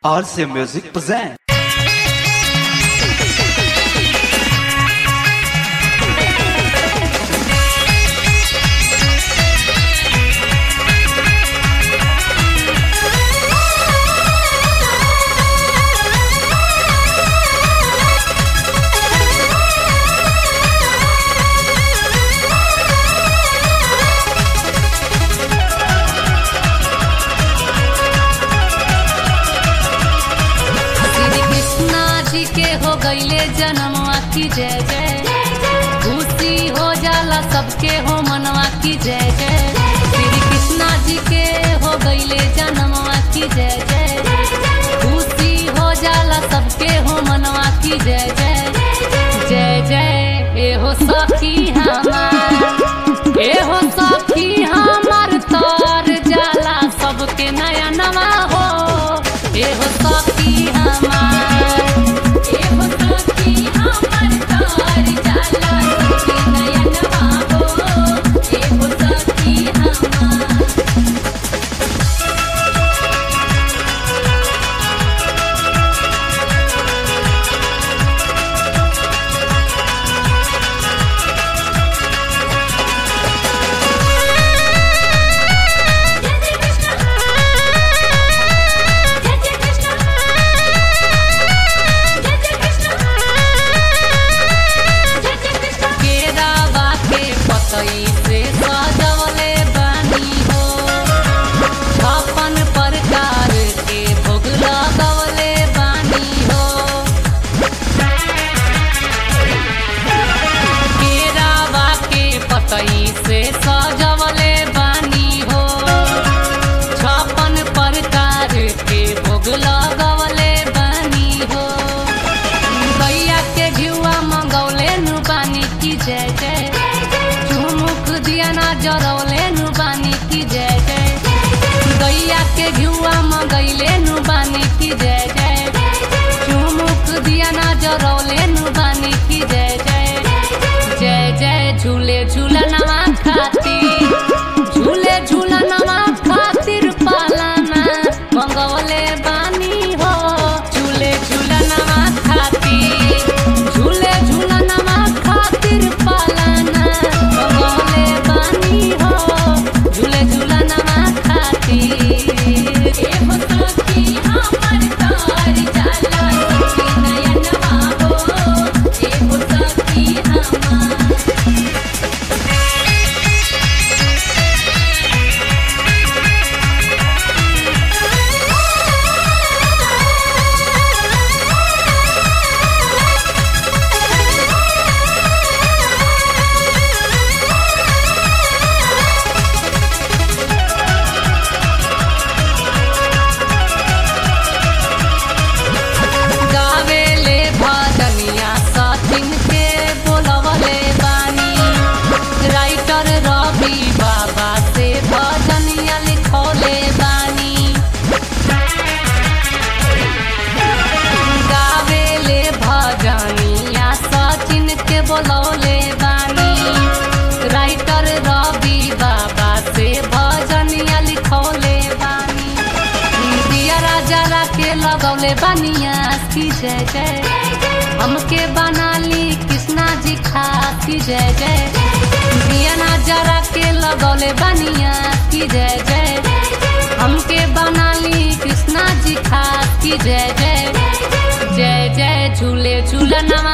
RC Music present. Shri Krishna जी के हो गईले जन्मवा की जय जय खुशी हो जाला सबके हो मनवा की जय जय श्री कृष्णा जी के हो गईले जन्मवा की जय जय खुशी हो जाला सबके हो मनवा की जय जय जय जय ए हो सखी हमार ए हो सखी हमार तर जाला सबके नया नवा हो ए हो सखी हमार ए हो सखी हमार तर जाला सबके नया नवा हो ए हो सखी हमार केरावा के पतई से सजवले बानी हो छप्पन प्रकार के भोग लगवले बानी हो केरावा के पतई से सजवले बानी हो छप्पन प्रकार के भोग लगवले बानी हो गैया के घिउआ मंगौले नु बानी की जय जय चुमुक दिया ना जरौले नु बानी की जय जय गैया के घिउआ मंगैले नु बानी की जय जय चुमुक दिया ना जरौले नु बानी की जय जय जय जय झूले झूलनवा खातिर झूले झूलनवा खातिर पालना मंगवले बानी हो झूले झूलनवा खातिर झूले झूलनवा खातिर पालना मंगवले बानी हो झूले झूलनवा खातिर ए हो सखी हमर तार जाला सखी नयनवा हो ए हो सखी हमार गावेले भजनिया सचिन के बोलवले बानी राइटर रवि बाबा से भजनिया लिखौले बानी गावेले भजनिया सचिन के बोलौले बानी राइटर रवि बाबा से भजनिया लिखौले बानी दिया राजा के लगौले बनिया की जय जय हमके बनाली कृष्णा जी खास की जय जय दिया नजरा के लगौले बनिया की जय जय हमके बनाली कृष्णा जी खास की जय जय जय जय झूले झूलनवा